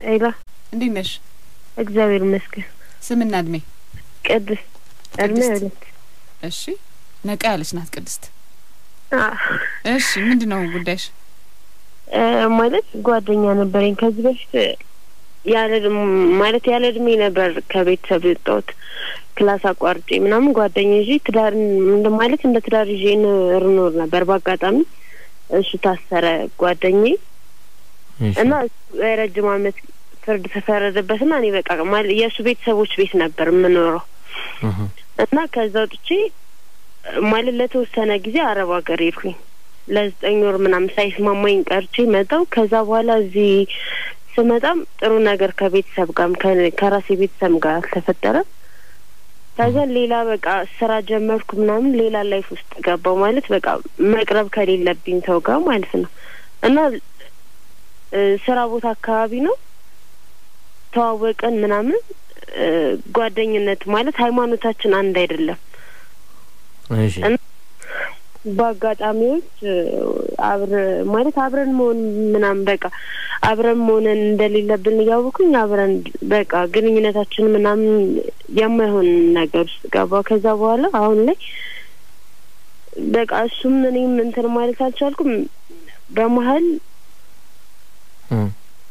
ሄሎ፣ እንዴት ነሽ? እግዚአብሔር ይመስገን። ስምና እድሜ? ቅድስት እድሜ ቅድስት። ሁለት እሺ ነቃ ያለች ናት ቅድስት። አ፣ እሺ ምንድን ነው ጉዳይሽ? እ፣ ማለት ጓደኛ ነበረኝ ከዚህ በፊት ያለ እድሜ- ማለት ያለ እድሜ ነበር ከቤተሰብ የወጣሁት ክላስ አቋርጬ ምናምን ጓደኛ ይዤ ትዳር እንደ ማለት እንደ ትዳር ይዤ እንኖር ነበር። በአጋጣሚ እሱ ታሰረ ጓደኛዬ እሺ። እና እሱ የረጅም ዓመት ፍርድ ተፈረደበትና እኔ በቃ ማለት የእሱ ቤተሰቦች ቤት ነበር የምኖረው እህ፣ እና ከዛ ወጥቼ ማለት ለተወሰነ ጊዜ አረብ ሀገር ሄድኩኝ ለዘጠኝ ወር ምናምን ሳይስማማኝ ቀርቼ መጣው። ከዛ በኋላ እዚህ ስመጣም ጥሩ ነገር ከቤተሰብ ጋርም ከ- ከራሴ ቤተሰብ ጋር አልተፈጠረም። ከዛ ሌላ በቃ ስራ ጀመርኩ ምናምን ሌላ ላይፍ ውስጥ ገባው ማለት በቃ መቅረብ ከሌለብኝ ሰው ጋር ማለት ነው እና እ፣ ስራ ቦታ አካባቢ ነው ተዋወቅን ምናምን እ፣ ጓደኝነት ማለት ሃይማኖታችን አንድ አይደለም። እሺ እና በአጋጣሚዎች እ፣ አብረ ማለት አብረን መሆን ምናምን በቃ አብረን መሆንን እንደሌለብን እያወኩኝ አብረን በቃ ግንኙነታችን ምናምን የማይሆን ነገር ውስጥ ገባ። ከዛ በኋላ አሁን ላይ በቃ እሱም እኔም እንትን ማለት አልቻልኩም። በመሀል እም።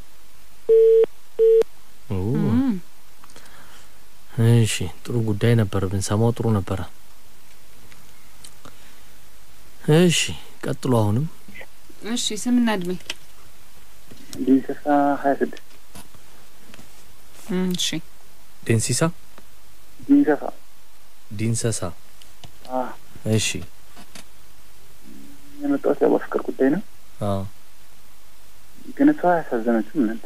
ኦ፣ እም፣ እሺ ጥሩ ጉዳይ ነበር ብንሰማው ጥሩ ነበረ። እሺ ቀጥሎ አሁንም እሺ ስምና እድሜ? ዲንሰሳ ሀያ ስድስት እም፣ እሺ ዴንሲሳ ዲንሰሳ ዲንሰሳ አ እሺ የመጣሁት ያው በፍቅር ጉዳይ ነው። አዎ ግን እሷ ያሳዘነችው እናንተ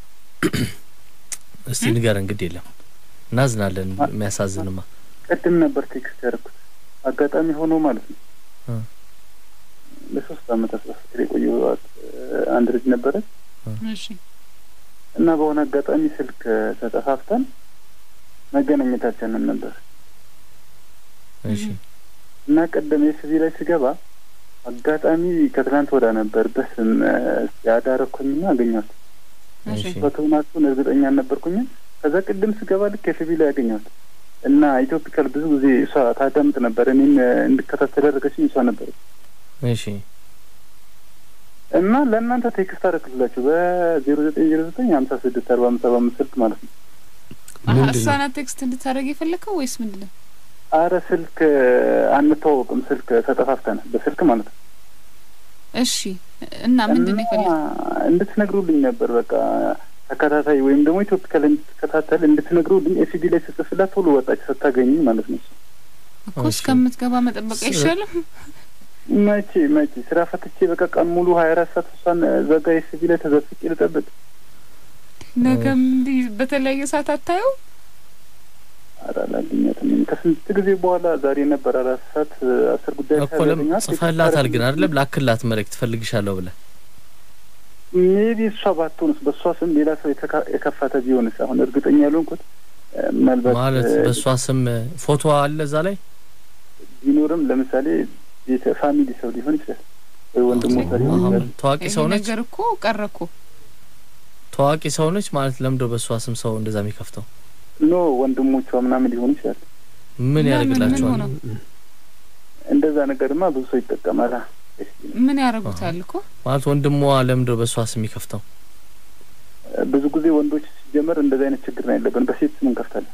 እስቲ ንገረን ግድ የለም እናዝናለን የሚያሳዝንማ ቅድም ነበር ቴክስት ያደረኩት አጋጣሚ ሆኖ ማለት ነው። እ። ለሶስት አመታት በፍቅር የቆየኋት እ፣ አንድ ልጅ ነበረች እሺ እና በሆነ አጋጣሚ ስልክ ተጠፋፍተን መገናኘታችንን ነበር እሺ እና ቀደም የስቪ ላይ ስገባ አጋጣሚ ከትላንት ወዳ ነበር በስም እ፣ ያዳረኩኝና አገኘኋት። እሺ እሺ በትሆናችሁን እርግጠኛ አልነበርኩኝም። ከዛ ቅድም ስገባ ልክ የስቪ ላይ ያገኘኋት እና ኢትዮፒካል ብዙ ጊዜ እሷ ታዳምጥ ነበር። እኔም እ፣ እንድከታተል ያደረገችኝ እሷ ነበረች። እሺ እና ለእናንተ ቴክስት አደረግላችሁ በዜሮ ዘጠኝ ዜሮ ዘጠኝ ሀምሳ ስድስት አርባ አምስት ሰባ አምስት ስልክ ማለት ነው። አሀ፣ ምንድን እሷ ነው? ናት ቴክስት እንድታደርግ የፈለግከው ወይስ ምንድን ነው? አረ ስልክ እ፣ አንተዋወቅም። ስልክ ተጠፋፍተናል በስልክ ማለት ነው። እሺ እና ምንድን ነው እና የፈለግከው? እንድትነግሩልኝ ነበር በቃ ተከታታይ ወይም ደግሞ ኢትዮፒካል እንድትከታተል እንድትነግሩልኝ ኤሲዲ ላይ ስጽፍላት ቶሎ ወጣች ስታገኝ ማለት ነው። እኮ እሺ። እስከምትገባ መጠበቅ ስ- አይሻልም? መቼ መቼ ስራ ፈትቼ በቃ ቀን ሙሉ ሀያ አራት ሰዓት እሷን ዘጋ ኤሲዲ ላይ ተዘፍቄ ልጠብቅ? ነገም እንዲህ በተለያየ ሰዓት አታየው? ኧረ አላገኛትም። ከስንት ጊዜ በኋላ ዛሬ ነበር አራት ሰዓት አስር ጉዳይ እኮ ለምን ጽፈህላታል ግን አይደለም ላክላት መልእክት ፈልግሻለሁ ብለህ ሜቢ እሷ ባትሆንስ በእሷ ስም ሌላ ሰው የተካ- የከፈተ ቢሆንስ? አሁን እርግጠኛ ያልሆንኩት እ፣ ምናልባት ማለት እ፣ በእሷ ስም ፎቶ አለ እዛ ላይ ቢኖርም ለምሳሌ ቤተ ፋሚሊ ሰው ሊሆን ይችላል ወይ ወንድሞቿ ሊሆን አሁን ይችላል። ታዋቂ ይሄ ሰው ነች ነገር እኮ ቀረ እኮ። ታዋቂ ሰው ነች ማለት ለምዶ በእሷ ስም ሰው እንደዛ የሚከፍተው ኖ ወንድሞቿ ምናምን ሊሆን ይችላል። ምን ለምን? ምን ያደርግላቸዋል ሆነው? እንደዛ ነገርማ ብዙ ሰው ይጠቀማል። ምን ያደርጉታል እኮ? ማለት ወንድሟ ለምዶ በእሷ ስም የሚከፍተው ብዙ ጊዜ ወንዶች ሲጀመር እንደዚህ አይነት ችግር ነው ያለብን። በሴት ስም እንከፍታለን።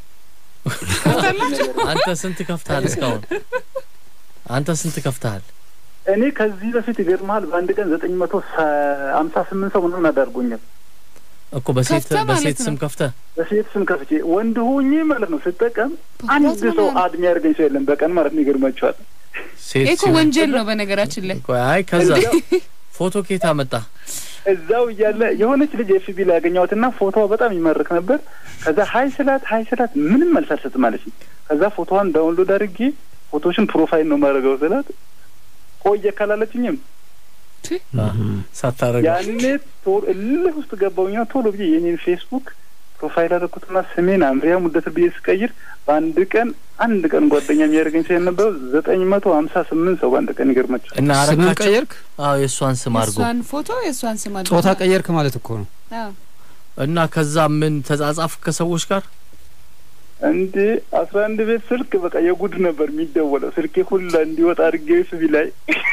አንተ ስንት ከፍተሃል እስካሁን አንተ ስንት ከፍተሃል እኔ ከዚህ በፊት ይገርመሃል በአንድ ቀን ዘጠኝ መቶ ሀምሳ ስምንት ሰው ምናምን አዳርጎኛል። እኮ በሴት ከፍተህ ማለት በሴት ነው። ስም ከፍተህ በሴት ስም ከፍቼ ወንድ ሆኜ ማለት ነው ስጠቀም አንድ በጣም ሰው ነው። አድሜ ያደርገኝ ሰው የለም በቀን ማለት ነው። ይገርማቸዋል። ሴት ይሄ እኮ ሲሆን- ወንጀል ነው በነገራችን ላይ። ቆይ አይ ከዛ ፎቶ ኬታ መጣ እዛው እያለ የሆነች ልጅ ኤፍቢ ላይ ያገኘኋትና ፎቶዋ በጣም ይማርክ ነበር። ከዛ ሀይ ስላት ሀይ ስላት ምንም መልስ አልሰጥም አለች። ከዛ ፎቶዋን ዳውንሎድ አድርጌ ፎቶሽን ፕሮፋይል ነው ማድረገው ስላት ቆየ ካላለችኝም ሳታረገው ያኔ ቶሎ እልህ ውስጥ ገባሁኝና ቶሎ ብዬ የኔን ፌስቡክ ፕሮፋይል አደረኩትና ስሜን አምሪያ ሙደትር ብዬ ስቀይር በአንድ ቀን አንድ ቀን ጓደኛ የሚያደርገኝ ሰው የነበረው ዘጠኝ መቶ ሀምሳ ስምንት ሰው በአንድ ቀን ይገርማቸው። እና ስምን አረካቸው ቀየርክ? አዎ የእሷን ስም አድርጎ የእሷን ፎቶ የእሷን ስም አድርጎ ጾታ ቀየርክ ማለት እኮ ነው። አዎ። እና ከዛ ምን ተጻጻፍ ከሰዎች ጋር እንዴ አስራ አንድ ቤት ስልክ በቃ የጉድ ነበር የሚደወለው። ስልኬ ሁላ እንዲወጣ አድርጌ ኤፍቢ ላይ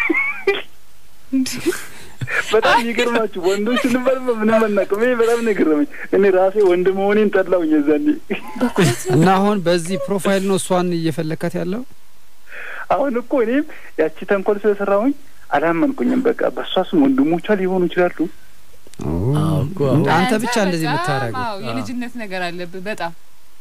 በጣም ይገርማችሁ ወንዶች ስንባል ምንም አናውቅም። ይሄ በጣም ነው የገረመኝ። እኔ ራሴ ወንድ መሆኔን ጠላሁኝ የዛኔ። እና አሁን በዚህ ፕሮፋይል ነው እሷን እየፈለካት ያለው? አሁን እኮ እኔም ያቺ ተንኮል ስለሰራሁኝ አላመንኩኝም። በቃ በእሷ ስም ወንድሞቿ ሊሆኑ ይችላሉ። አዎ እኮ አዎ። አንተ አንተ ብቻ እንደዚህ በጣም የምታደርገው አዎ፣ የልጅነት ነገር አለብህ በጣም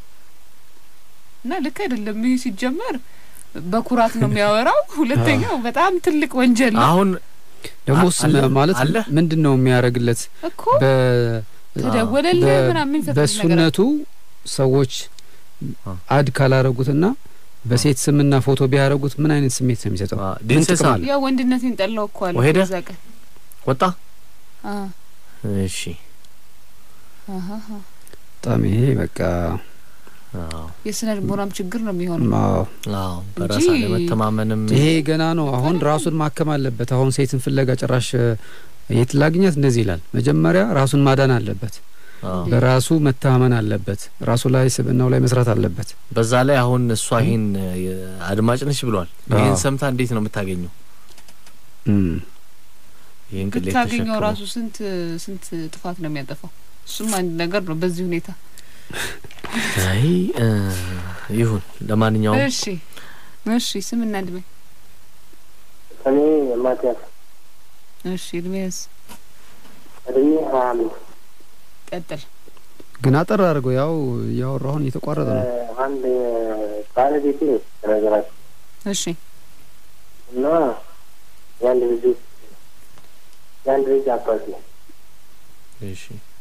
እና ልክ አይደለም። ይህ ሲጀመር በኩራት ነው የሚያወራው። ሁለተኛው በጣም ትልቅ ወንጀል ነው አሁን ደግሞ አ- አለ? ማለት አለ? ምንድን ነው የሚያደርግለት እኮ በ ተደወለልህ በ- ምናምን የሚፈጥር ነገር በሱነቱ ሰዎች አ። አድ ካላረጉትና በሴት ስምና ፎቶ ቢያደርጉት ምን አይነት ስሜት ነው የሚሰጠው? አ፣ ምን ዴንሴሳ ጥቅም አለ? ያው ወንድነቴን ጠላው እኮ አለ ወሄደ? በዛ ቀን ወጣ አ እሺ አሃ አሃ። በጣም ይሄ በቃ አዎ የስነ ልቦናም ችግር ነው የሚሆነው። አዎ፣ አዎ በራስ እንጂ- አለመተማመንም ይሄ ገና ነው። አሁን ራሱን ማከም አለበት። አሁን ሴትን ፍለጋ ጭራሽ እ፣ የት ላግኛት እንደዚህ ይላል። መጀመሪያ ራሱን ማዳን አለበት። አዎ በራሱ መተማመን አለበት። ራሱ ላይ ስብናው ላይ መስራት አለበት። በዛ ላይ አሁን እሷ ይሄን እ፣ አድማጭ ነች ብሏል። ይሄን አዎ። ሰምታ እንዴት ነው የምታገኘው? እም። ይሄን ቅሌት ብታገኘው ተሸክሞ ራሱ ስንት ስንት ጥፋት ነው የሚያጠፋው። እሱም አንድ ነገር ነው በዚህ ሁኔታ። አይ እ፣ ይሁን ለማንኛውም እሺ እሺ፣ ስምና እድሜ። እኔ ማቲያስ እሺ እድሜስ እድሜ ሀያ አምስት ቀጥል። ግን አጠር አድርገው ያው እያወራሁን እየተቋረጠ ነው። አንድ ባለቤቴ ነገራቸው እሺ እና የአንድ ልጅ የአንድ ልጅ አባት ነው እሺ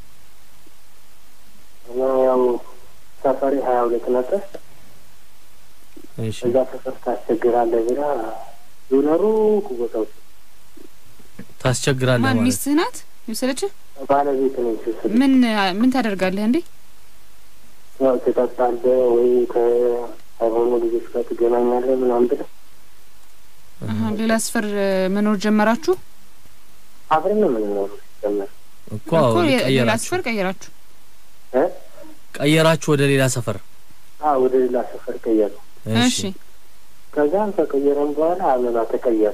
እና ያው ሰፈሬ ሀያ ሁለት ነበር። እሺ እዛ ሰፈር ታስቸግራለህ ብላ ዶነሩ ቦታዎች ታስቸግራለህ ማን ማለት ሚስትህ ናት የወሰደችህ? ባለቤት ነው ስስል ምን ምን ታደርጋለህ እንዴ? ያው ትጠጣለህ ወይ ከሆኑ ልጆች ጋር ትገናኛለህ ምናምን ብለህ አሀ፣ ሌላ ስፈር መኖር ጀመራችሁ አብረን ነው የምንኖረው ሲጀመር እኮ እኮ የ- ሌላ ቀየራችሁ ስፈር ቀየራችሁ። እ ቀየራችሁ ወደ ሌላ ሰፈር አ ወደ ሌላ ሰፈር ቀየረ። እሺ ከዛም ከቀየረም በኋላ አበባ ተቀየረ።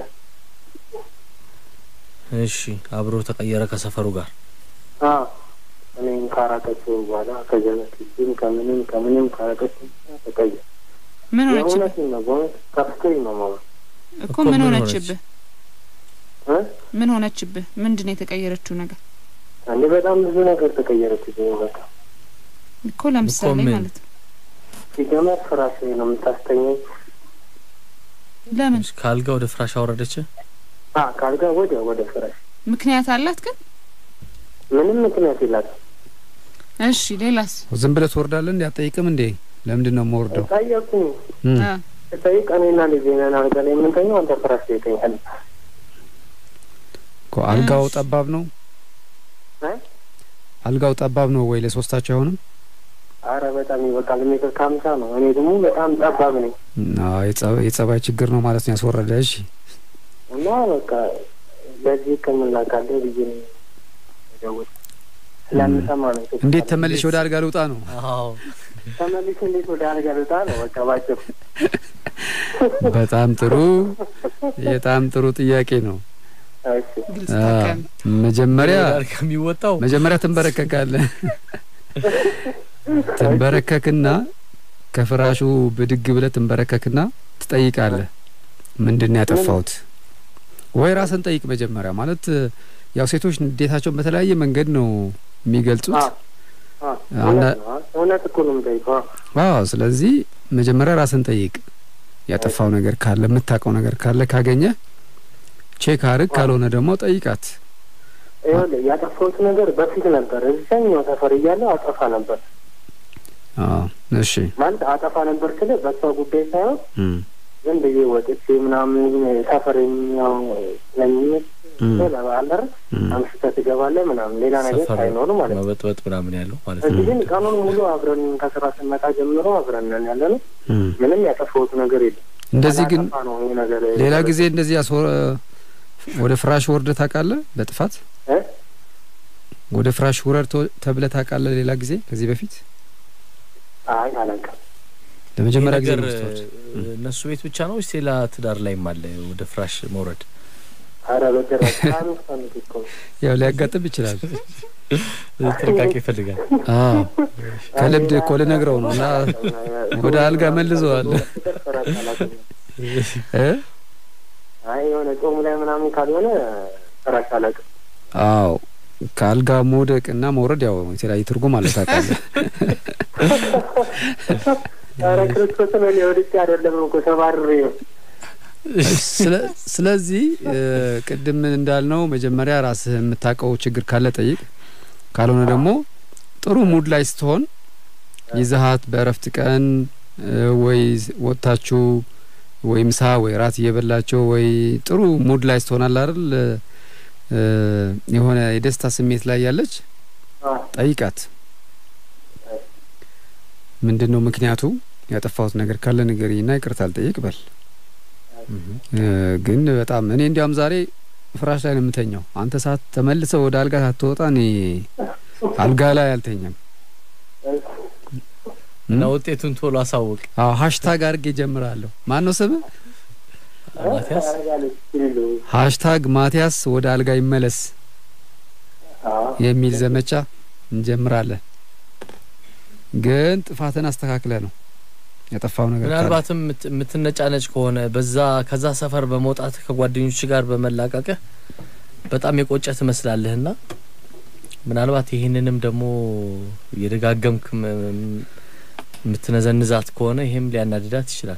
እሺ አብሮ ተቀየረ ከሰፈሩ ጋር አ እኔም ካራቀችው በኋላ ከጀነትም ከምንም ከምንም ካራቀችው በኋላ ተቀየረ። ምን ሆነችብህ የእውነቴን ነው በእውነት ከፍቶኝ ነው ማማ እኮ እኮ ምን ምን ሆነችብህ? እ ምን ሆነችብህ? ምንድን ነው የተቀየረችው ነገር አንዴ በጣም ብዙ ነገር ተቀየረች። በቃ እኮ ለምሳሌ ምን? ማለት ነው። ሲጀመር ፍራሽ ላይ ነው የምታስተኘኝ። ለምን እሺ፣ ከአልጋ ወደ ፍራሽ አወረደች አ ካልጋ ወደ ወደ ፍራሽ ምክንያት አላት ግን? ምንም ምክንያት የላትም። እሺ ሌላስ? ዝም ብለህ ትወርዳለህ እንዴ? አትጠይቅም እንዴ? ለምንድን ነው የምወርደው? ጠየቁኝ። እም። አ ስጠይቅ እኔና ልጄ ነን አልጋ ላይ የምንተኘው፣ አንተ ፍራሽ ላይ ተኛለህ። እኮ አልጋው እሺ። ጠባብ ነው። እ? አልጋው ጠባብ ነው ወይ ለሶስታቸው አይሆንም? አረ በጣም ይበቃል። ሜትር ከሀምሳ ነው። እኔ ደግሞ በጣም ጠባብ ነኝ አዎ የጸ- የጸባይ ችግር ነው ማለት ነው ያስወረደ። እሺ እና በቃ ለዚህ ሕክምና ካለ ብዬ ነው የደወልኩት። ስለምሰማ ነው። እንዴት ተመልሼ ወደ አልጋ ልውጣ ነው? አዎ ተመልሼ እንዴት ወደ አልጋ ልውጣ ነው? በቃ ባጭሩ በጣም ጥሩ በጣም ጥሩ ጥያቄ ነው። እሺ ግልጽ አ፣ ታውቃለህ። መጀመሪያ ጋር ከሚወጣው መጀመሪያ ትንበረከካለህ። ትንበረከክና ከፍራሹ ብድግ ብለህ ትንበረከክና ትጠይቃለህ ምንድን ነው ያጠፋሁት? ወይ ራስን ጠይቅ መጀመሪያ። ማለት ያው ሴቶች ንዴታቸውን በተለያየ መንገድ ነው የሚገልጹት። አ አ እውነት ነው። እውነት እኮ ነው የምጠይቀው። አዎ፣ ስለዚህ መጀመሪያ ራስን ጠይቅ። ያጠፋው ነገር ካለ የምታውቀው ነገር ካለ ካገኘ ቼክ አርግ፣ ካልሆነ ደግሞ ጠይቃት። ይኸውልህ ያጠፋሁት ነገር በፊት ነበር። እዛኛው ሰፈር እያለሁ አጠፋ ነበር አዎ፣ እሺ ማለት አጠፋ ነበር ስለ በሷ ጉዳይ ሳይሆን እም፣ ዝም ብዬ ወጥቼ ምናምን ሰፈር የሚያው ስለሚመች እም፣ ለባለር እም። አምሽተህ ትገባለህ ምናምን ሌላ ነገር ሰፈር ሳይኖር ማለት ነው። መበጥበጥ ምናምን ያለው ማለት እዚህ ነው። ግን ቀኑን ሙሉ አብረን ከስራ ስንመጣ ጀምሮ አብረን ነን ያለ ነው። እም። ምንም ያጠፋሁት ነገር የለም። እንደዚህ ግን አላጠፋ ነው ይሄ ነገር ሌላ ጊዜ እንደዚህ ያስወ ወደ ፍራሽ ወርደህ ታውቃለህ? በጥፋት እ? ወደ ፍራሽ ውረድ ቶ- ተብለህ ታውቃለህ? ሌላ ጊዜ ከዚህ በፊት አይ አላውቅም። ለመጀመሪያ ይህ ጊዜ ነገር ነው ስትወርድ? እ፣ እነሱ ቤት ብቻ ነው ወይስ ሌላ ትዳር ላይም አለ ወደ ፍራሽ መውረድ? ኧረ በጭራሽ ከአምስት ዓመት እኮ ነው። ያው ሊያጋጥም ይችላል። ጥንቃቄ ይፈልጋል። አዎ ከልምድ እኮ ልነግረው ነው እና ወደ አልጋ መልሰዋል ፍራሽ አላውቅም። እ? አይ የሆነ ጾሙ ላይ ምናምን ካልሆነ ፍራሽ አላውቅም። አዎ ከአልጋ መውደቅ እና መውረድ ያው የተለያየ ትርጉም አለ ታውቃለህ። ኧረ ክርስቶስን እኔ ወድቄ አይደለም እኮ ተባርሬ ነው። ስለ- ስለዚህ እ፣ ቅድም እንዳልነው መጀመሪያ ራስህ የምታውቀው ችግር ካለ ጠይቅ። ካልሆነ ደግሞ ጥሩ ሙድ ላይ ስትሆን ይዘሃት በእረፍት ቀን እ፣ ወይ ወጥታችሁ ወይ ምሳ ወይ ራት እየበላቸው ወይ ጥሩ ሙድ ላይ ስትሆናል አይደል እ፣ የሆነ የደስታ ስሜት ላይ ያለች አዎ ጠይቃት። ምንድን ነው ምክንያቱ? ያጠፋሁት ነገር ካለ ንገሪኝና ይቅርታ አልጠይቅ በል። እ፣ ግን በጣም እኔ እንዲያውም ዛሬ ፍራሽ ላይ ነው የምተኛው። አንተ ሰዓት ተመልሰ ወደ አልጋ ሳትወጣ እኔ አልጋ ላይ አልተኛም። እና ውጤቱን ቶሎ አሳውቅ አዎ ሀሽታግ አድርጌ ጀምራለሁ። ማን ነው ስምህ? ማቲያስ። አረጋለች ሲሉ ሀሽታግ ማቲያስ ወደ አልጋ ይመለስ አዎ የሚል ዘመቻ እንጀምራለን። ግን ጥፋትን አስተካክለ ነው ያጠፋው ነገር ካለ። ምናልባትም የምት- የምትነጫነጭ ከሆነ በዛ ከዛ ሰፈር በመውጣት ከጓደኞች ጋር በመላቀቅህ በጣም የቆጨ ትመስላለህና ምናልባት ይህንንም ደግሞ የደጋገምክ ም- ም- የምትነዘንዛት ከሆነ ይሄም ሊያናድዳት ይችላል።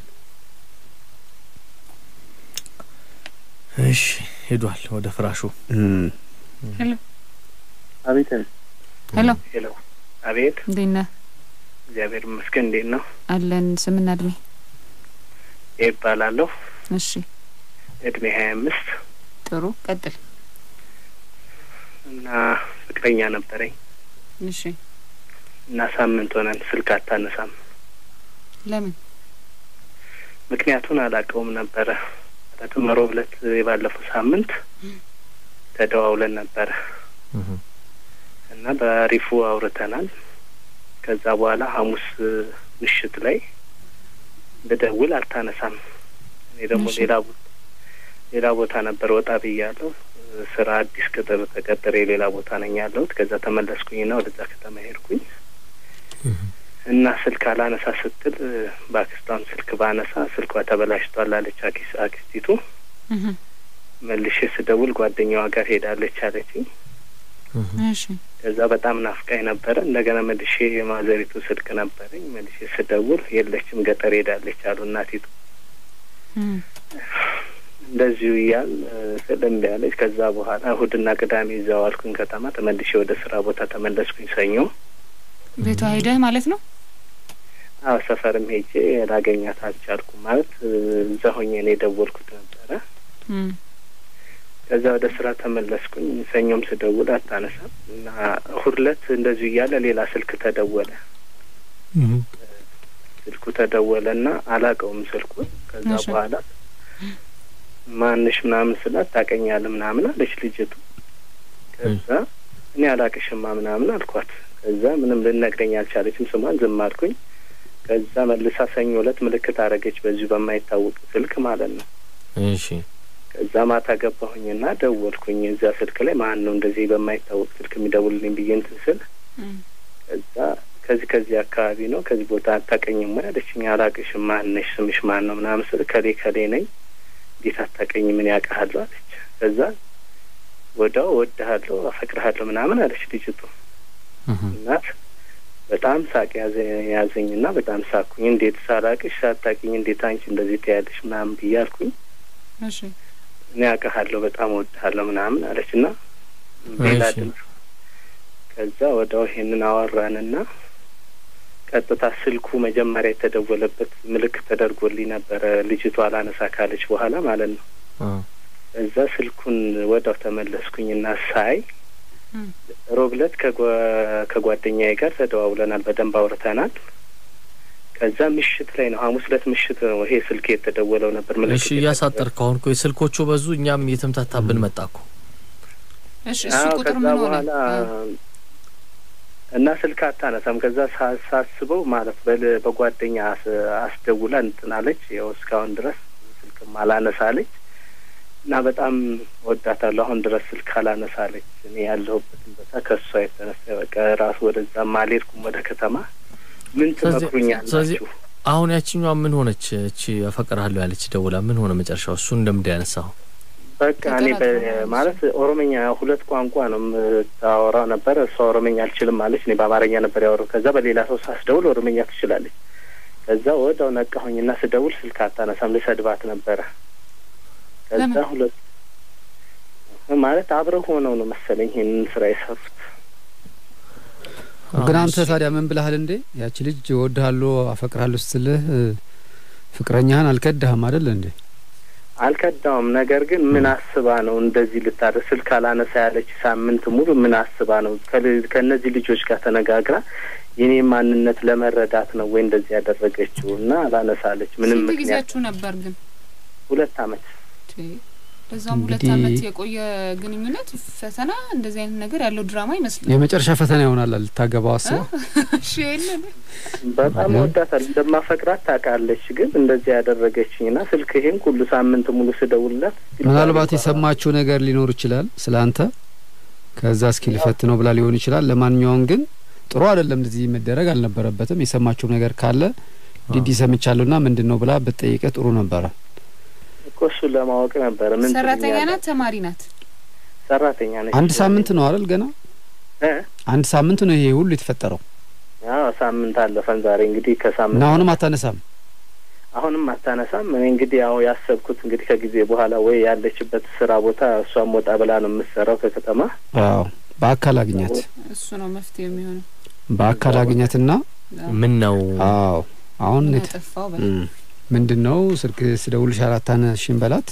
እሺ ሄዷል ወደ ፍራሹ። እም፣ አቤት ሄሎ ሄሎ፣ አቤት። እንዴት ነህ? እግዚአብሔር ይመስገን። እንዴት ነው? አለን ስምና እድሜ? ይባላለሁ። እሺ እድሜ ሀያ አምስት ጥሩ ቀጥል። እና ፍቅረኛ ነበረኝ እሺ እና ሳምንት ሆነን ስልክ አታነሳም። ለምን? ምክንያቱን አላውቀውም ነበረ። ማለትም ሮብ ዕለት የባለፈው ሳምንት ተደዋውለን ነበረ እና በአሪፉ አውርተናል። ከዛ በኋላ ሐሙስ ምሽት ላይ ብደውል አታነሳም። እኔ ደግሞ እሺ። ሌላ ቦታ ሌላ ቦታ ነበር ወጣ ብያለሁ። ስራ አዲስ ቅጥር ተቀጥሬ ሌላ ቦታ ነኝ ያለሁት። ከዛ ተመለስኩኝና ወደዛ ከተማ ሄድኩኝ እና ስልክ አላነሳ ስትል በአክስቷም ስልክ ባነሳ ስልኳ ተበላሽቷል አለች አኪስ አክስቲቱ። እህ መልሼ ስደውል ጓደኛዋ ጋር ሄዳለች አለችኝ። እሺ ከዛ በጣም ናፍቃኝ ነበረ። እንደገና መልሼ የማዘሪቱ ስልክ ነበረኝ። መልሼ ስደውል የለችም ገጠር ሄዳለች አሉ እናቲቱ። እም እንደዚሁ እያል ስልም ያለች። ከዛ በኋላ እሁድና ቅዳሜ እዛው አልኩኝ ከተማ። ተመልሼ ወደ ስራ ቦታ ተመለስኩኝ ሰኞ። ቤቷ ሄደህ ማለት ነው? አዎ ሰፈርም ሄጄ ላገኛት አልቻልኩም። ማለት እዛ ሆኜ ነው የደወልኩት ነበረ። እም ከዛ ወደ ስራ ተመለስኩኝ። ሰኞም ስደውል አታነሳም እና እሁድ ዕለት እንደዚሁ እያለ ሌላ ስልክ ተደወለ። ስልኩ ተደወለ እና አላውቀውም ስልኩን። ከዛ እሺ። በኋላ ማንሽ ምናምን ስላት ታቀኛለህ ምናምን አለች ልጅቱ። ከዛ እኔ አላቅሽማ ምናምን አልኳት። ከዛ ምንም ልነግረኝ አልቻለችም። ስሟን ዝም አልኩኝ። ከዛ መልሳ ሰኞ ዕለት ምልክት አረገች በዚሁ በማይታወቅ ስልክ ማለት ነው። እሺ ከዛ ማታ ገባሁኝና ደወልኩኝ። እዛ ስልክ ላይ ማን ነው እንደዚህ በማይታወቅ ስልክ የሚደውልልኝ ብዬ እንትን ስል እም ከዛ ከዚህ ከዚህ አካባቢ ነው ከዚህ ቦታ አታቀኝም ወይ አለችኝ። አላቅሽም። ማን ነሽ? ስምሽ ማን ነው ምናምን ስል ከሌ ከሌ ነኝ። እንዴት አታቀኝ? ምን ያውቃሃለሁ አለች። ከዛ ወዲያው እወድሃለሁ፣ አፈቅርሃለሁ ምናምን አለች ልጅቱ። እናት በጣም ሳቅ ያዘ ያዘኝና በጣም ሳኩኝ። እንዴት ሳላቅሽ ሳታቂኝ እንዴት አንቺ እንደዚህ ትያለሽ ምናምን ብዬ አልኩኝ። እሺ እኔ አውቅሃለሁ በጣም እወድሃለሁ ምናምን አለች እና ሌላ እሺ። ድምፅ ከዛ ወዲያው ይሄንን አወራንና ቀጥታ ስልኩ መጀመሪያ የተደወለበት ምልክት ተደርጎልኝ ነበረ ልጅቷ አላነሳ ካለች በኋላ ማለት ነው። እዛ ስልኩን ወዲያው ተመለስኩኝና ሳይ እም ሮብ ዕለት ከጓ- ከጓደኛዬ ጋር ተደዋውለናል፣ በደንብ አውርተናል። ከዛ ምሽት ላይ ነው ሐሙስ ዕለት ምሽት ነው ይሄ ስልክ የተደወለው ነበር ምልክት እሺ እያሳጠር ካሁን እኮ የስልኮቹ በዙ፣ እኛም እየተምታታብን መጣ እኮ። እሺ እሱ አዎ ቁጥር ከዛ ምን ሆነ? በኋላ አ፣ እና ስልክ አታነሳም። ከዛ ሳ- ሳስበው ማለት በል- በጓደኛ አስ- አስደውላ እንትን አለች። ያው እስካሁን ድረስ ስልክም አላነሳለች እና በጣም ወዳታለሁ። አሁን ድረስ ስልክ አላነሳለች። እኔ ያለሁበትን ቦታ ከእሷ የተነሳ በቃ ራሱ ወደዛም አልሄድኩም ወደ ከተማ። ምን ስለዚህ- ስለዚህ ትመክሩኛላችሁ? አሁን ያችኛዋ ምን ሆነች? እቺ አፈቅርሃለሁ ያለች ደውላ ምን ሆነ መጨረሻው? እሱ እንደምንድ ያነሳው በቃ እኔ በ- ተጠራጥሮ ማለት ኦሮመኛ ሁለት ቋንቋ ነው የምታወራው ነበር። እሷ ኦሮመኛ አልችልም አለች። እኔ በአማርኛ ነበር ያወራው። ከዛ በሌላ ሰው ሳስደውል ኦሮመኛ ትችላለች። ከዛ ወዲያው ነቃሁኝና ስደውል ስልክ አታነሳም። ልሰድባት ነበረ። ከዛ ለምን? ሁለት ማለት አብረው ሆነው ነው መሰለኝ ይሄንን ስራ የሰሩት። ግን አንተ ታዲያ ምን ብለሃል እንዴ? ያቺ ልጅ እወድሃለሁ አፈቅርሃለሁ ስትልህ እ፣ ፍቅረኛህን አልከዳህም አይደል እንዴ? አልከዳውም። ነገር ግን ምን አስባ ነው እንደዚህ ልታደርግ ስልክ አላነሳ ያለች ሳምንት ሙሉ ምን አስባ ነው ከል- ከእነዚህ ልጆች ጋር ተነጋግራ የኔ ማንነት ለመረዳት ነው ወይ እንደዚህ ያደረገችው? እና አላነሳለች ምንም ስንት ምክንያት ጊዜያችሁ ነበር ግን? ሁለት አመት ቼ፣ በዛም ሁለት እንግዲህ- አመት የቆየ ግንኙነት ፈተና እንደዚህ አይነት ነገር ያለው ድራማ ይመስላል። የመጨረሻ ፈተና ይሆናል ልታገባው አስበው። እሺ የለን በጣም ማለት? ወዳታል እንደማፈቅራት ታውቃለች። ግን እንደዚህ ያደረገችኝ እና ስልክ ይሄን ሁሉ ሳምንት ሙሉ ስደውልላት ምናልባት የሰማችው ነገር ሊኖር ይችላል ስለ አንተ። ከዛ እስኪ ልፈት ነው ብላ ሊሆን ይችላል። ለማንኛውም ግን ጥሩ አይደለም፣ እንደዚህ መደረግ አልነበረበትም። የሰማችው ነገር ካለ ዲዲ ሰምቻለሁና ምንድን ነው ብላ ብትጠይቀህ ጥሩ ነበረ። እኮ እሱን ለማወቅ ነበረ። ምን ሰራተኛ ትሉኛላችሁ? ናት ተማሪ ናት? ሰራተኛ ነች። አንድ ሳምንት ነው አይደል? ገና እ? አንድ ሳምንት ነው ይሄ ሁሉ የተፈጠረው አዎ ሳምንት አለፈን ዛሬ እንግዲህ ከሳምንት እና አሁንም አታነሳም። አሁንም አታነሳም። እኔ እንግዲህ ያው ያሰብኩት እንግዲህ ከጊዜ በኋላ ወይ ያለችበት ስራ ቦታ እሷም ወጣ ብላ ነው የምትሰራው ከከተማ አዎ በአካል አግኛት፣ እሱ ነው መፍትሄ የሚሆነው። በአካል አግኛትና ምን ነው አዎ አሁን ምን የት- አጠፋው በል። እም፣ ምንድን ነው ስልክ ስደውልሽ አላታነሽም በላት።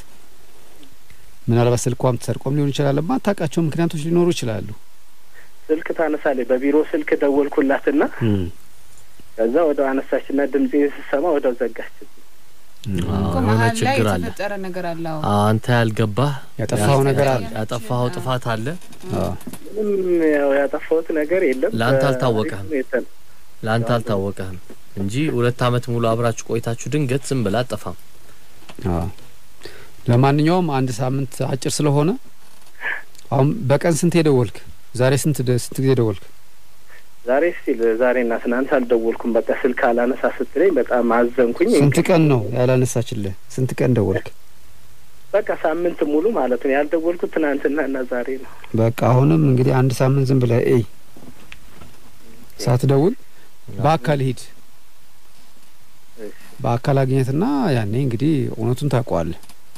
ምናልባት ስልኳም ተሰርቆም ሊሆን ይችላል። ማታውቃቸው ምክንያቶች ሊኖሩ ይችላሉ። ስልክ ታነሳለች። በቢሮ ስልክ ደወልኩላትና እም፣ ከዛ ወደው አነሳችና ድምጼን ስሰማ ወደው ዘጋች። እም። አዎ፣ እኮ የሆነ መሀል ላይ ችግር አለ። የተፈጠረ ነገር አለ። አዎ አንተ ያልገባህ ያጠፋኸው ነገር አለ። ያጠፋኸው ጥፋት አለ። አዎ ምንም ያው ያጠፋሁት ነገር የለም። ለአንተ በ- አልታወቀህም። የተ- ለአንተ አልታወቀህም እንጂ ሁለት አመት ሙሉ አብራችሁ ቆይታችሁ ድንገት ዝም ብላ አጠፋም። አዎ። ለማንኛውም አንድ ሳምንት አጭር ስለሆነ አሁን በቀን ስንት የደወልክ? ዛሬ ስንት ደ- ስንት ጊዜ ደወልክ? ዛሬ ስቲል ዛሬና ትናንት አልደወልኩም። በቃ ስልክ አላነሳ ስትለኝ በጣም አዘንኩኝ። ስንት ቀን ነው ያላነሳችልህ? ስንት ቀን ደወልክ? በቃ ሳምንት ሙሉ ማለት ነው ያልደወልኩት ትናንትና እና ዛሬ ነው። በቃ አሁንም እንግዲህ አንድ ሳምንት ዝም ብለህ እይ፣ ሳትደውል በአካል ሂድ። በአካል አግኘትና ያኔ እንግዲህ እውነቱን ታውቀዋለህ።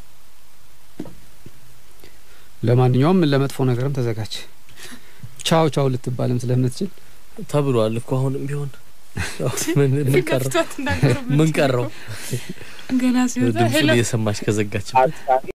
ለማንኛውም ለመጥፎ ነገርም ተዘጋጅ። ቻው ቻው ልትባልም ስለምትችል ተብሏል እኮ አሁንም ቢሆን ምን ምን ቀረው? ከፍቷት እንዳገር ምን ቀረው? ገና ሲወጣ ድምፁን ሄሎ እየሰማች ከዘጋችበት አጣሪ